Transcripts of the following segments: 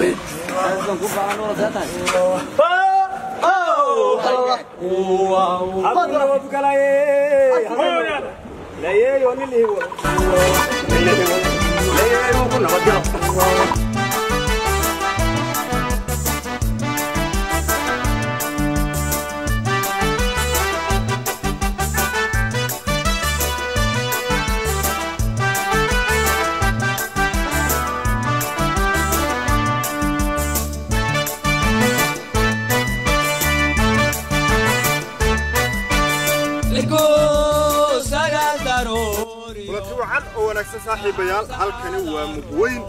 kulanti wacan oo wanaagsan saaxiibayaal halkani waa mugweyn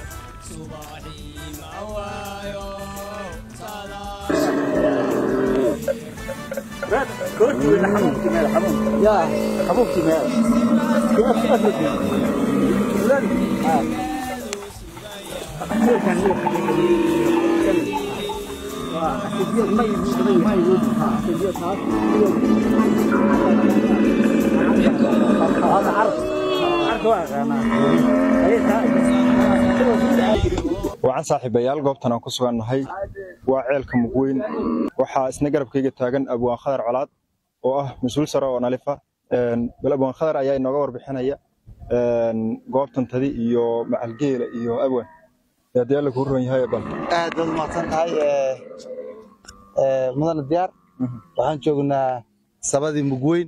wacan saaxiibayaal goobtan aan ku sugannahay waa ceelka mugweyn waxaa isna garabkayga taagan abwaan khadar colaad oo ah mas-uul sare oo nalifa bal abwaan khadar ayaa inooga warbixinaya goobtan tadi iyo macalgeela iyo abwan haddii alla kuu ron yahay bal aad baad umahadsan tahay mudane diyaar waxaan joognaa sabadii mugweyn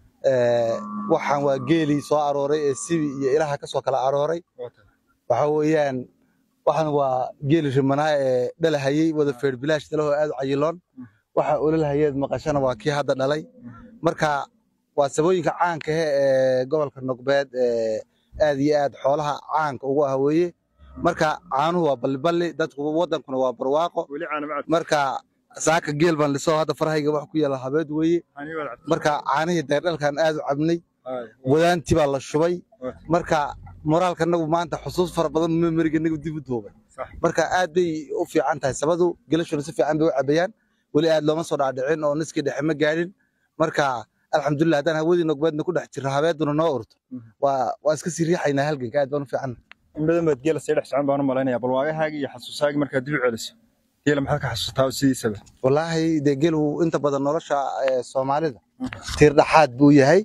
waxaan waa geelii soo arooray ee sibi iyo ilaha ka soo kala arooray waxa weeyaan waxaan waa geeli rimanaa ee dhalahayey wada feer bilaash dalahoo aad u cayiloon waxa ololahayeed maqashana waa kii hadda dhalay marka waa sabooyinka caanka ah ee gobolka nogbeed ee aad iyo aad xoolaha caanka ugu ah weeye marka caanuhu waa balliballi dadku wadankuna waa barwaaqo weli caanamacad marka saaka geel baan lisoo hadda farahayga wax ku yaala habeed weeye marka caanihii dayrdhalkan aad u cabnay wadaantii baa la shubay marka moraalka nagu maanta xusuus fara badan memoriga nagu dib u duubay Sax. marka aad bay u fiican tahay sabadu gelashuna si fiican bay u cabayaan weli aad looma soo dhaadhicin oo niskii dhexe ma gaadhin marka alxamdulilah haddaan hawadii nogbeedna ku dhex jirno habeeduna noo urto waa waa iska sii riixaynaa halganka aad baan u fiican in badan baad geela sii dhex socon baan u malaynayaa bal waagahaagi iyo xasuusaagi markaad dib u celiso geela maxaad ka xasuustaa sidiisaba wallaahi dee gelu inta badan nolosha ee soomaalida tiir dhaxaad buu yahay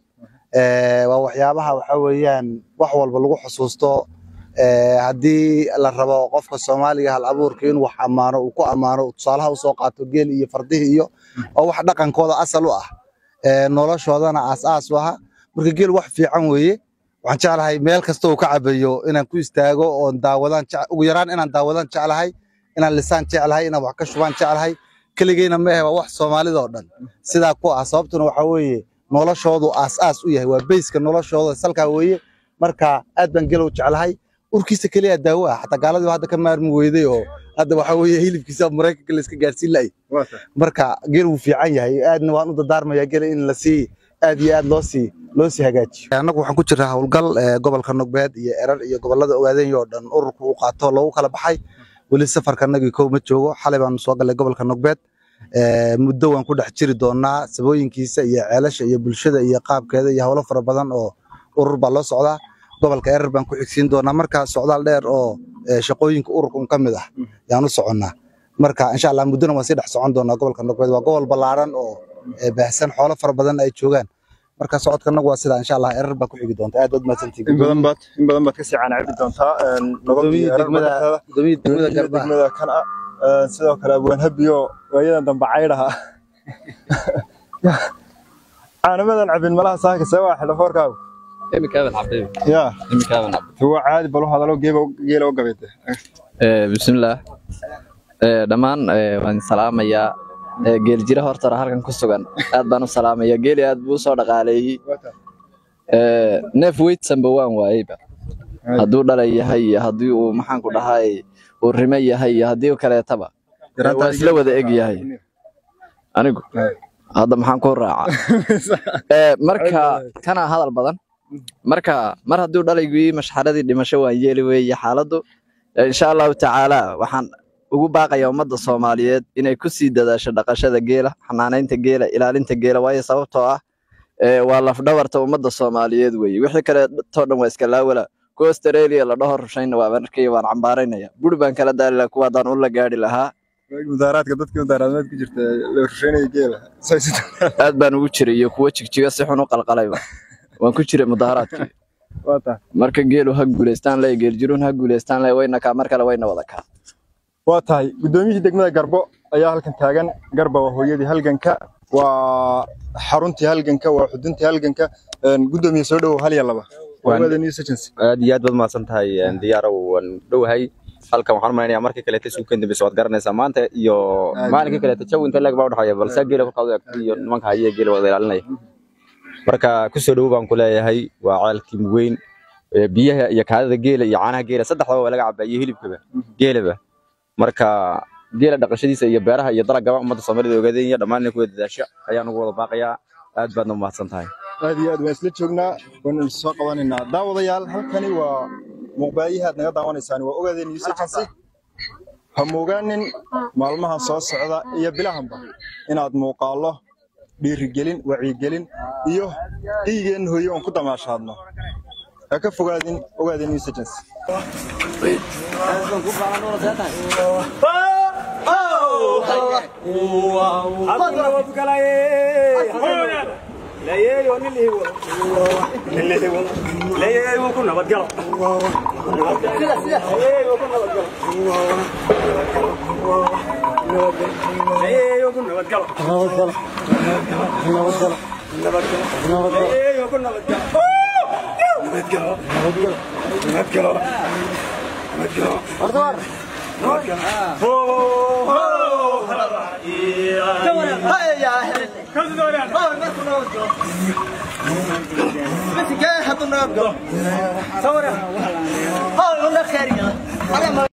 Ee, waa waxyaabaha waxa weeyaan wax walba lagu xusuusto ee, haddii la rabo qofka soomaaliga hal abuurka inuu wax ammaano uu ku ammaano tusaalaha usoo qaato geel iyo fardihii iyo oo wax dhaqankooda asal u ah ee, noloshoodana aas-aas u aha marka geel wax fiican weeye waxaan jeclahay meel kasta uu ka cabayo inaan ku istaago oon daawadaan jec- ugu yaraan inaan daawadaan jeclahay inaan lisaan jeclahay inaan wax ka shubaan jeclahay keligeyna ma ahe waa wax soomaalida oo dhan sidaa ku ah sababtuna waxa weeye noloshoodu aas-aas u yahay waa beyska noloshooda salkaa weeye marka aad baan gelow jeclahay urkiisa keliya daawo ah xataa gaaladii hadda ka maarmi weyday oo hadda waxa weeye hilibkiisa maraykanka la iska gaarsiin la'ay marka gel wuu fiican yahay aadna waan u dardaarmayaa gela in la sii aad iyo aad loo sii loo sii hagaajiyo annagu waxaan ku jirnaa howlgal ee, gobolka nogbeed iyo erar iyo gobolada ogaadenya oo dhan ururku uu qaato loogu kala baxay weli safarkanagii kow ma joogo xalay baanu soo galay gobolka nogbeed Ee, muddo waan ku dhex jiri doonaa sabooyinkiisa iyo ceelasha iyo bulshada iyo qaabkeeda iyo howlo fara badan oo urur baa loo socdaa gobolka erar baan ku xigsiin doonaa marka socdaal dheer oo ee, shaqooyinka ururka un ka mid ah yaan u soconnaa marka insha allah muddona waan sii dhex socon doonaa gobolka nogbeed waa gobol ballaaran oo ee, baahsan xoolo fara badan ay joogaan marka socodkanagu waa sidaa insha allah erar baa ku xigi doonta aad baad in mahadsantihiin badan baad in badan baad kasii caanacabi doontaa Gudoomiye degmada gudoomiye degmada garbaha degmada kan ah Ee, sidoo kale abwaan habiyo waayadan dambe caydhaha caanamadan cabin malaha saaka see waa xidha foorkaagu imikaaban xabiibi yaa imikaaban xabiibi waa caadi bal hadalo geeba geela u gabayde ee bismillaah ee dhammaan ee waan salaamayaa ee geel jira hortara halkan ku sugan aad baan u salaamayaa geeli aad buu u soo dhaqaaleeyey ee neef weydsanba waan waayeyba hadduu dhalay yahay iyo haddii uu maxaanku dhahay uu rime yahay iyo haddii uu kaleetaba ee waa isla wada eg yahay anigu hadda maxaan ku raaca ee marka kana hadal badan marka mar hadduu dhalaygii mashxaradii dhimasho waan yeeli weeye xaaladdu Ee, insha allahu tacaala waxaan ugu baaqayaa ummadda soomaaliyeed inay ku sii dadaasho dhaqashada geela xanaanaynta geela ilaalinta geela waayo sababtoo ah ee, waa lafdhabarta ummadda soomaaliyeed weeye wixii kale too dhan waa iska laawala kuwa australia la dhaho rushayna waa markii waan cambaaraynaya buri baan kala daali lahaa kuwa haddaan ula gaadhi lahaa mudaaraadka dadkii mudaaraadmeed ku jirta la rusheynaya geela aad baan ugu jiray iyo kuwa jigjiga si xun u qalqalayba waan ku jiray mudaharaadkii waa tahay marka geelu ha guulaystaan leh geeljiruun ha guulaystaan leh wayna kaa mar kale wayna wada kaa waa tahay guddoomiyihii degmada garbo ayaa halkan taagan garba waa hooyadii halganka waa xaruntii halganka waa xuduntii halganka guddoomiye soo dhowow hal iyo laba Hawada News Agency. aad iyo aad baad mahadsan tahay diyaarow waan dhowahay halkan waxaan umaleynaya markii kaleete suukan dambeysa waad garanaysaa maanta iyo maalinkii kaleete jawi inta leeg baa udhaxeeya balse geela kolkaad u egto iyo nimanka haye geela wada ilaalinaya marka kusoo dhowow baan ku leeyahay waa ceelkii mugweyn ee biyaha iyo kaadada geela iyo caanaha geela saddexdaba waa laga cabaa iyo hilibkaba geelaba marka geela dhaqashadiisa iyo beeraha iyo dalagaba ummadda soomaalida ogaadeen iyo dhammaan inay ku wada dadaasho ayaan ugu wada baaqayaa aad baadna umahadsan tahay aad iyo aad waan isla joognaa waanu soo qabanaynaa daawadayaal halkani waa muuqbaayaha aad naga daawanaysaan waa ogaadeen news agency ha moogaanin maalmahan soo socda iyo bilahanba inaad muuqaallo dhiirigelin wacyigelin iyo dhiigeen hooyo oon ku damaashaadno ha ka fogaadin ogaadeen news agency Hadi